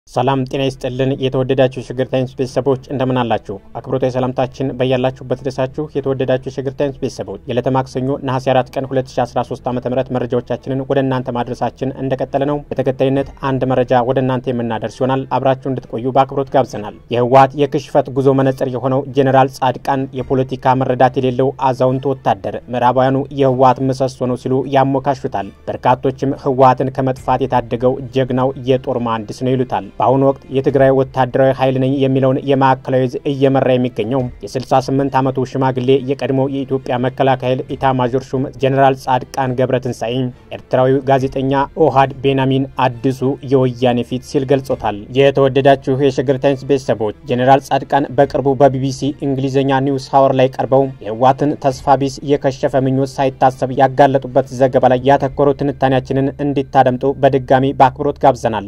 ሰላም ጤና ይስጥልን። የተወደዳችሁ የሸገር ታይምስ ቤተሰቦች እንደምን አላችሁ? አክብሮታዊ ሰላምታችን በያላችሁበት ድረሳችሁ። የተወደዳችሁ የሸገር ታይምስ ቤተሰቦች የዕለተ ማክሰኞ ነሐሴ 4 ቀን 2013 ዓ ም መረጃዎቻችንን ወደ እናንተ ማድረሳችን እንደቀጠለ ነው። በተከታይነት አንድ መረጃ ወደ እናንተ የምናደርስ ይሆናል። አብራችሁ እንድትቆዩ በአክብሮት ጋብዘናል። የህወሓት የክሽፈት ጉዞ መነጽር የሆነው ጄኔራል ጻድቃን የፖለቲካ መረዳት የሌለው አዛውንት ወታደር ምዕራባውያኑ የህወሓት ምሰሶ ነው ሲሉ ያሞካሹታል። በርካቶችም ህወሓትን ከመጥፋት የታደገው ጀግናው የጦር መሐንዲስ ነው ይሉታል። በአሁኑ ወቅት የትግራይ ወታደራዊ ኃይል ነኝ የሚለውን የማዕከላዊ ዕዝ እየመራ የሚገኘው የ68 ዓመቱ ሽማግሌ የቀድሞ የኢትዮጵያ መከላከያ ኃይል ኢታማዦር ሹም ጀኔራል ጻድቃን ገብረትንሳኤ ኤርትራዊው ጋዜጠኛ ኦሃድ ቤንያሚን አዲሱ የወያኔ ፊት ሲል ገልጾታል። የተወደዳችሁ የሸገር ታይምስ ቤተሰቦች ጀኔራል ጻድቃን በቅርቡ በቢቢሲ እንግሊዝኛ ኒውስ ሀወር ላይ ቀርበው የህወሓትን ተስፋ ቢስ የከሸፈ ምኞት ሳይታሰብ ያጋለጡበት ዘገባ ላይ ያተኮረው ትንታኔያችንን እንዲታደምጡ በድጋሚ በአክብሮት ጋብዘናል።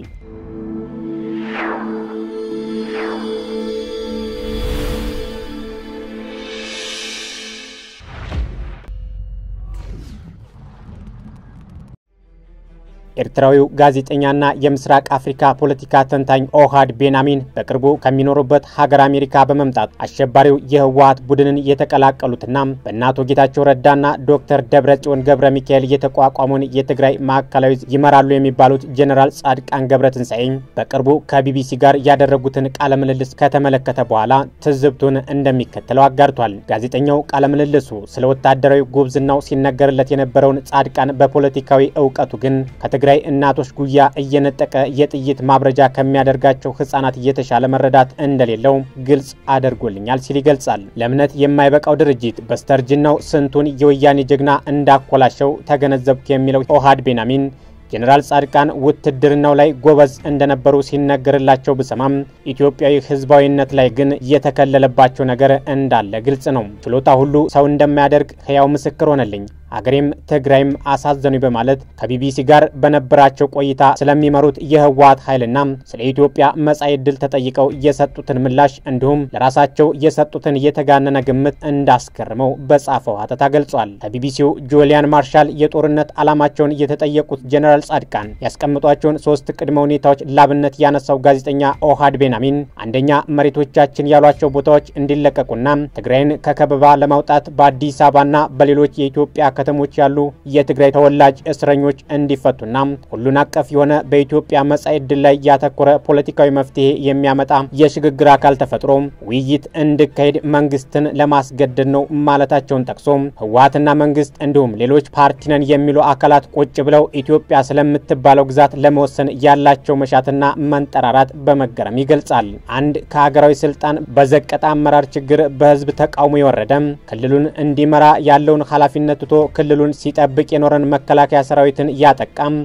ኤርትራዊው ጋዜጠኛና የምስራቅ አፍሪካ ፖለቲካ ተንታኝ ኦሃድ ቤንያሚን በቅርቡ ከሚኖሩበት ሀገር አሜሪካ በመምጣት አሸባሪው የህወሓት ቡድንን የተቀላቀሉትና በእነ አቶ ጌታቸው ረዳና ዶክተር ደብረጽዮን ገብረ ሚካኤል የተቋቋመውን የትግራይ ማዕከላዊ ዕዝ ይመራሉ የሚባሉት ጄኔራል ጻድቃን ገብረትንሳኤ በቅርቡ ከቢቢሲ ጋር ያደረጉትን ቃለ ምልልስ ከተመለከተ በኋላ ትዝብቱን እንደሚከተለው አጋርቷል። ጋዜጠኛው ቃለ ምልልሱ ስለ ወታደራዊ ጉብዝናው ሲነገርለት የነበረውን ጻድቃን በፖለቲካዊ እውቀቱ ግን ትግራይ እናቶች ጉያ እየነጠቀ የጥይት ማብረጃ ከሚያደርጋቸው ህጻናት እየተሻለ መረዳት እንደሌለው ግልጽ አድርጎልኛል ሲል ይገልጻል። ለእምነት የማይበቃው ድርጅት በስተርጅናው ስንቱን የወያኔ ጀግና እንዳኮላሸው ተገነዘብኩ የሚለው ኦሃድ ቤንያሚን ጄኔራል ጻድቃን ውትድርናው ላይ ጎበዝ እንደነበሩ ሲነገርላቸው ብሰማም ኢትዮጵያዊ ህዝባዊነት ላይ ግን የተከለለባቸው ነገር እንዳለ ግልጽ ነው። ችሎታ ሁሉ ሰው እንደማያደርግ ህያው ምስክር ሆነልኝ። አገሬም ትግራይም አሳዘኑኝ በማለት ከቢቢሲ ጋር በነበራቸው ቆይታ ስለሚመሩት የህወሓት ኃይልና ስለ ኢትዮጵያ መጻኢ ዕድል ተጠይቀው የሰጡትን ምላሽ እንዲሁም ለራሳቸው የሰጡትን የተጋነነ ግምት እንዳስገርመው በጻፈው ሀተታ ገልጿል። ከቢቢሲው ጁሊያን ማርሻል የጦርነት ዓላማቸውን የተጠየቁት ጄኔራል ጻድቃን ያስቀምጧቸውን ሶስት ቅድመ ሁኔታዎች ላብነት ያነሳው ጋዜጠኛ ኦሃድ ቤንያሚን አንደኛ መሬቶቻችን ያሏቸው ቦታዎች እንዲለቀቁና ትግራይን ከከበባ ለማውጣት በአዲስ አበባና በሌሎች የኢትዮጵያ ከተሞች ያሉ የትግራይ ተወላጅ እስረኞች እንዲፈቱና ሁሉን አቀፍ የሆነ በኢትዮጵያ መጻኢ ዕድል ላይ ያተኮረ ፖለቲካዊ መፍትሄ የሚያመጣ የሽግግር አካል ተፈጥሮ ውይይት እንዲካሄድ መንግስትን ለማስገደድ ነው ማለታቸውን ጠቅሶ ህወሓትና መንግስት እንዲሁም ሌሎች ፓርቲ ነን የሚሉ አካላት ቁጭ ብለው ኢትዮጵያ ስለምትባለው ግዛት ለመወሰን ያላቸው መሻትና መንጠራራት በመገረም ይገልጻል። አንድ ከሀገራዊ ስልጣን በዘቀጠ አመራር ችግር በህዝብ ተቃውሞ የወረደ ክልሉን እንዲመራ ያለውን ኃላፊነት ትቶ ክልሉን ሲጠብቅ የኖረን መከላከያ ሰራዊትን ያጠቃም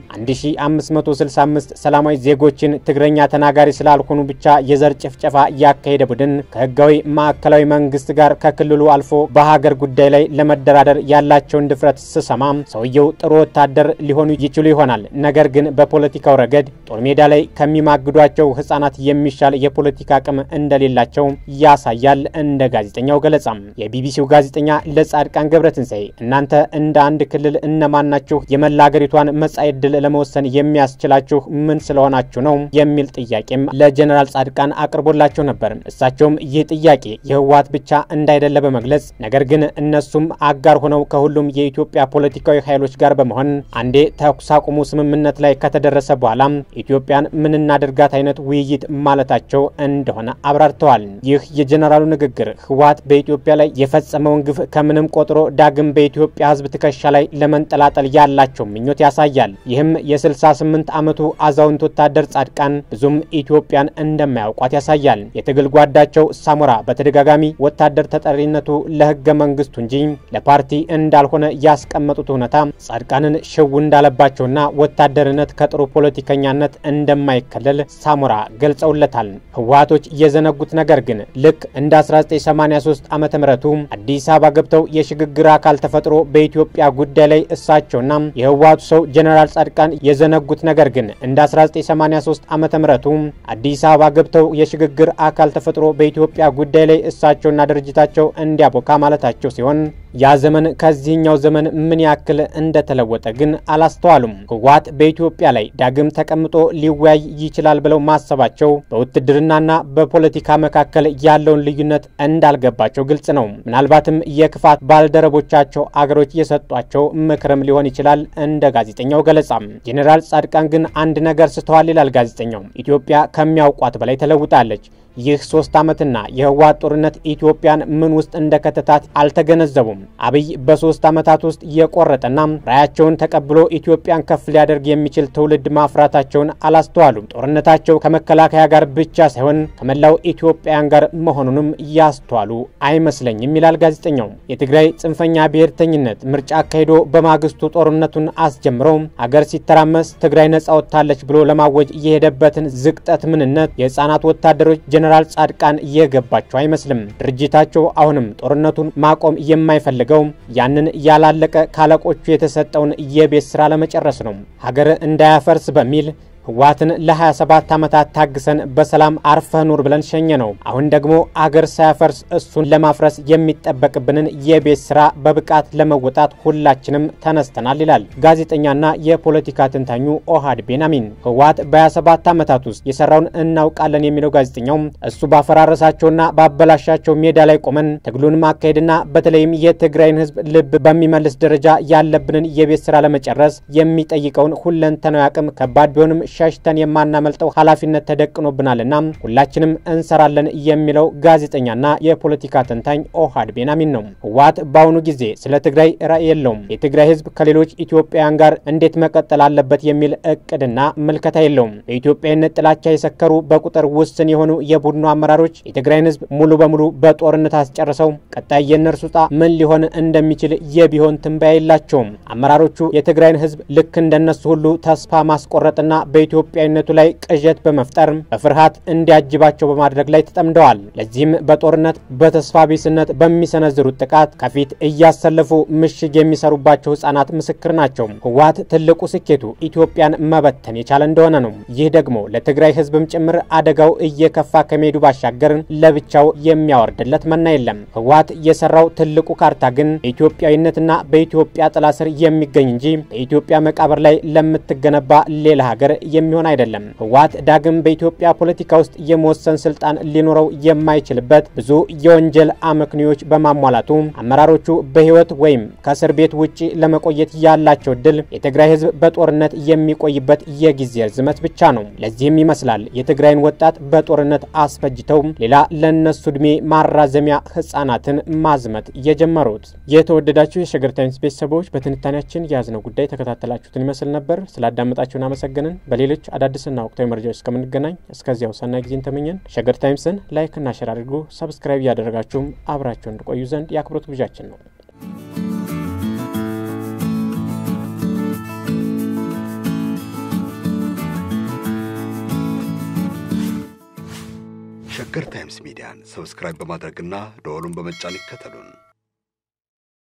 1565 ሰላማዊ ዜጎችን ትግረኛ ተናጋሪ ስላልሆኑ ብቻ የዘር ጭፍጨፋ ያካሄደ ቡድን ከህጋዊ ማዕከላዊ መንግስት ጋር ከክልሉ አልፎ በሀገር ጉዳይ ላይ ለመደራደር ያላቸውን ድፍረት ስሰማ ሰውየው ጥሩ ወታደር ሊሆኑ ይችሉ ይሆናል። ነገር ግን በፖለቲካው ረገድ ጦር ሜዳ ላይ ከሚማግዷቸው ህጻናት የሚሻል የፖለቲካ አቅም እንደሌላቸው ያሳያል። እንደ ጋዜጠኛው ገለጻ የቢቢሲው ጋዜጠኛ ለጻድቃን ገብረትንሳኤ እናንተ እንደ አንድ ክልል እነማን ናችሁ? የመላ ሀገሪቷን መጻኢ ዕድል ለመወሰን የሚያስችላችሁ ምን ስለሆናችሁ ነው? የሚል ጥያቄም ለጀኔራል ጻድቃን አቅርቦላቸው ነበር። እሳቸውም ይህ ጥያቄ የህወሓት ብቻ እንዳይደለ በመግለጽ ነገር ግን እነሱም አጋር ሆነው ከሁሉም የኢትዮጵያ ፖለቲካዊ ኃይሎች ጋር በመሆን አንዴ ተኩስ አቁሙ ስምምነት ላይ ከተደረሰ በኋላ ኢትዮጵያን ምን እናደርጋት አይነት ውይይት ማለታቸው እንደሆነ አብራርተዋል። ይህ የጀኔራሉ ንግግር ህወሓት በኢትዮጵያ ላይ የፈጸመውን ግፍ ከምንም ቆጥሮ ዳግም በኢትዮጵያ ህዝብ ትከሻ ላይ ለመንጠላጠል ያላቸው ምኞት ያሳያል። ይህም የ68 ዓመቱ አዛውንት ወታደር ጻድቃን ብዙም ኢትዮጵያን እንደማያውቋት ያሳያል። የትግል ጓዳቸው ሳሞራ በተደጋጋሚ ወታደር ተጠሪነቱ ለህገ መንግስቱ እንጂ ለፓርቲ እንዳልሆነ ያስቀመጡት እውነታ ጻድቃንን ሽው እንዳለባቸውና ወታደርነት ከጥሩ ፖለቲከኛነት እንደማይከለል ሳሞራ ገልጸውለታል። ህወሓቶች የዘነጉት ነገር ግን ልክ እንደ 1983 ዓ ም አዲስ አበባ ገብተው የሽግግር አካል ተፈጥሮ በኢትዮ በኢትዮጵያ ጉዳይ ላይ እሳቸውና የህወሓቱ ሰው ጀኔራል ጻድቃን የዘነጉት ነገር ግን እንደ 1983 ዓመተ ምህረቱ አዲስ አበባ ገብተው የሽግግር አካል ተፈጥሮ በኢትዮጵያ ጉዳይ ላይ እሳቸውና ድርጅታቸው እንዲያቦካ ማለታቸው ሲሆን ያ ዘመን ከዚህኛው ዘመን ምን ያክል እንደተለወጠ ግን አላስተዋሉም። ህወሓት በኢትዮጵያ ላይ ዳግም ተቀምጦ ሊወያይ ይችላል ብለው ማሰባቸው በውትድርናና በፖለቲካ መካከል ያለውን ልዩነት እንዳልገባቸው ግልጽ ነው። ምናልባትም የክፋት ባልደረቦቻቸው አገሮች የሰጧቸው ምክርም ሊሆን ይችላል። እንደ ጋዜጠኛው ገለጻም ጄኔራል ጻድቃን ግን አንድ ነገር ስተዋል ይላል ጋዜጠኛው። ኢትዮጵያ ከሚያውቋት በላይ ተለውጣለች። ይህ ሶስት ዓመትና የህወሓት ጦርነት ኢትዮጵያን ምን ውስጥ እንደከተታት አልተገነዘቡም። አብይ በሶስት ዓመታት ውስጥ የቆረጠና ራያቸውን ተቀብሎ ኢትዮጵያን ከፍ ሊያደርግ የሚችል ትውልድ ማፍራታቸውን አላስተዋሉም። ጦርነታቸው ከመከላከያ ጋር ብቻ ሳይሆን ከመላው ኢትዮጵያውያን ጋር መሆኑንም ያስተዋሉ አይመስለኝም ይላል ጋዜጠኛው። የትግራይ ጽንፈኛ ብሔርተኝነት ምርጫ አካሂዶ በማግስቱ ጦርነቱን አስጀምረው አገር ሲተራመስ ትግራይ ነጻ ወጥታለች ብሎ ለማወጅ የሄደበትን ዝቅጠት ምንነት የህፃናት ወታደሮች ጀነራል ጻድቃን የገባቸው አይመስልም። ድርጅታቸው አሁንም ጦርነቱን ማቆም የማይፈልገው ያንን ያላለቀ ካለቆቹ የተሰጠውን የቤት ስራ ለመጨረስ ነው። ሀገር እንዳያፈርስ በሚል ህወሓትን ለ27 ዓመታት ታግሰን በሰላም አርፈህ ኑር ብለን ሸኘ ነው። አሁን ደግሞ አገር ሳያፈርስ እሱን ለማፍረስ የሚጠበቅብንን የቤት ስራ በብቃት ለመወጣት ሁላችንም ተነስተናል ይላል ጋዜጠኛና የፖለቲካ ትንታኙ ኦሃድ ቤናሚን። ህወሓት በ27 ዓመታት ውስጥ የሰራውን እናውቃለን የሚለው ጋዜጠኛው እሱ ባፈራረሳቸውና ባበላሻቸው ሜዳ ላይ ቆመን ትግሉን ማካሄድና በተለይም የትግራይን ህዝብ ልብ በሚመልስ ደረጃ ያለብንን የቤት ስራ ለመጨረስ የሚጠይቀውን ሁለንተናዊ አቅም ከባድ ቢሆንም ሸሽተን የማናመልጠው ኃላፊነት ተደቅኖብናልና ሁላችንም እንሰራለን የሚለው ጋዜጠኛና የፖለቲካ ተንታኝ ኦሃድ ቤናሚን ነው። ህወሓት በአሁኑ ጊዜ ስለ ትግራይ ራዕይ የለውም። የትግራይ ህዝብ ከሌሎች ኢትዮጵያውያን ጋር እንዴት መቀጠል አለበት የሚል እቅድና ምልከታ የለውም። በኢትዮጵያዊነት ጥላቻ የሰከሩ በቁጥር ውስን የሆኑ የቡድኑ አመራሮች የትግራይን ህዝብ ሙሉ በሙሉ በጦርነት አስጨርሰው ቀጣይ የእነርሱ ዕጣ ምን ሊሆን እንደሚችል የቢሆን ትንበያ የላቸውም። አመራሮቹ የትግራይን ህዝብ ልክ እንደነሱ ሁሉ ተስፋ ማስቆረጥና በኢትዮጵያዊነቱ ላይ ቅዠት በመፍጠር በፍርሃት እንዲያጅባቸው በማድረግ ላይ ተጠምደዋል። ለዚህም በጦርነት በተስፋ ቢስነት በሚሰነዝሩት ጥቃት ከፊት እያሰለፉ ምሽግ የሚሰሩባቸው ህጻናት ምስክር ናቸው። ህወሓት ትልቁ ስኬቱ ኢትዮጵያን መበተን የቻለ እንደሆነ ነው። ይህ ደግሞ ለትግራይ ህዝብም ጭምር አደጋው እየከፋ ከመሄዱ ባሻገር ለብቻው የሚያወርድለት መና የለም። ህወሓት የሰራው ትልቁ ካርታ ግን በኢትዮጵያዊነትና በኢትዮጵያ ጥላ ስር የሚገኝ እንጂ በኢትዮጵያ መቃብር ላይ ለምትገነባ ሌላ ሀገር የሚሆን አይደለም። ህወሓት ዳግም በኢትዮጵያ ፖለቲካ ውስጥ የመወሰን ስልጣን ሊኖረው የማይችልበት ብዙ የወንጀል አመክንዮዎች በማሟላቱ አመራሮቹ በህይወት ወይም ከእስር ቤት ውጪ ለመቆየት ያላቸው እድል የትግራይ ህዝብ በጦርነት የሚቆይበት የጊዜ ርዝመት ብቻ ነው። ለዚህም ይመስላል የትግራይን ወጣት በጦርነት አስፈጅተው ሌላ ለነሱ እድሜ ማራዘሚያ ህጻናትን ማዝመት የጀመሩት። የተወደዳችሁ የሸገር ታይምስ ቤተሰቦች በትንታኔያችን የያዝነው ጉዳይ ተከታተላችሁትን ይመስል ነበር። ስላዳመጣችሁን አመሰግንን። በሌሎች አዳዲስና ወቅታዊ መረጃዎች እስከምንገናኝ እስከዚያው ሰናይ ጊዜን ተመኘን። ሸገር ታይምስን ላይክና ሸር አድርጉ። ሰብስክራይብ እያደረጋችሁም አብራችሁን እንድቆዩ ዘንድ የአክብሮት ግብዣችን ነው። ሸገር ታይምስ ሚዲያን ሰብስክራይብ በማድረግና ደወሉን በመጫን ይከተሉን።